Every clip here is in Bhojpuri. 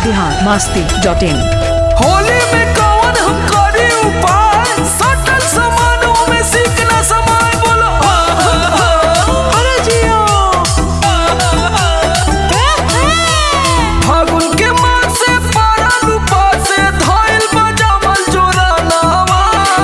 बिहार मस्ती डॉट इन होली में कौन हम करी उपाय सटल समानों में सीखना समाय बोलो अरे जियो फागुन के मास से पारल उपास से धइल बजावल जोरानावा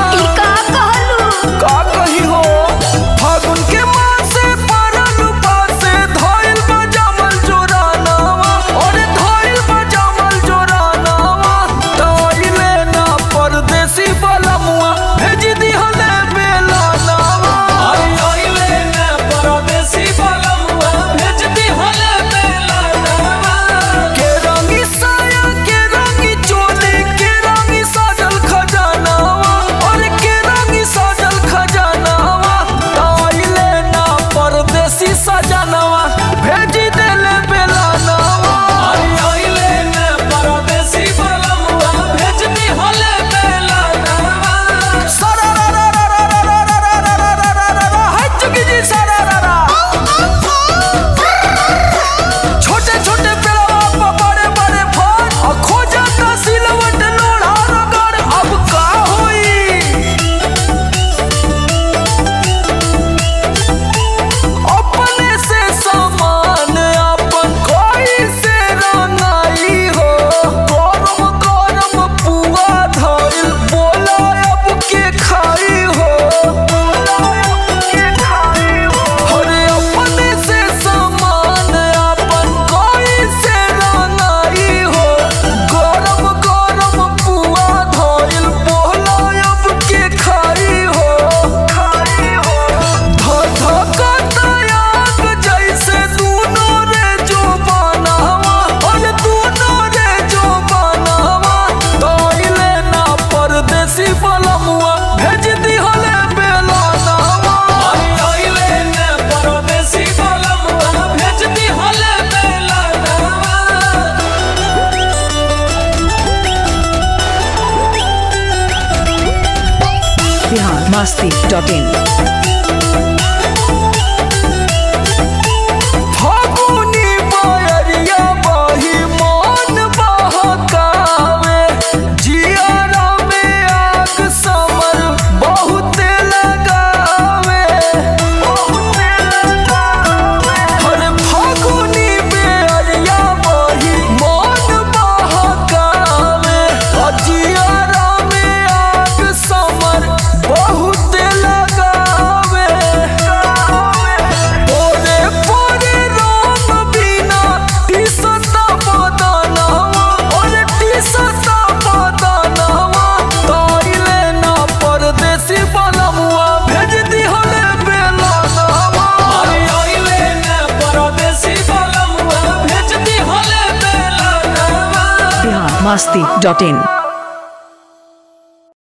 का कही हो फागुन के मास से पारल उपास से धइल बजावल जोरानावा और धइल बजावल जोरानावा तइले ना परदेसी बलमुआ भेज दिहले बेला नावा आइले ना परदेसी बलमुआ भेज दिहले बेला नावा के रंगी साया के रंगी चोली के रंगी साजल खजानावा और के रंगी साजल खजानावा ताइले ना परदेसी सजनावा भेज देले बेला नावा आइले ना परदेसी बलमुआ भेज दिहले बेला नावा सरा रा रा रा रा रा रा रा रा रा रा रा रा हाय चुकी जी सरा रा रा छोटे छोटे पेड़वा पर बड़े बड़े फल और खोजा का सिलवट लोढ़ा रगड़ अब का होई अपने से सामान अपन कोई से रंगाई हो गरम गरम पुआ धइल बोला अब के खाई हो अरे अपने से सामान अपन कोई से रंगाई हो गरम गरम पुआ धइल बोला अब के खाई हो धधकतयाग जैसे दूनो रे जो बनावा और दूनो रे जो बनावा तइले ना परदेसी बलमुआ भेज दिहले बेला नावा आइले ना परदेसी बलमुआ भेज दिहले बेला नावा बिहार मस्ती डॉट इन फागुनी बयरिया बही मन बहकावे जियारा में आग समर बहुते लगावे अरे फागुनी बयरिया बही मन बहकावे आ जियारा में आग समर बहुते लगावे ओरे पोरे रोम बिना टीसता बदनावा ओरे टीसता बदनावा तइले ना परदेसी बलमुआ भेज दिहले बेला नावा आइले ना परदेसी बलमुआ भेज दिहले बेला नावा बिहार मस्ती डॉट इन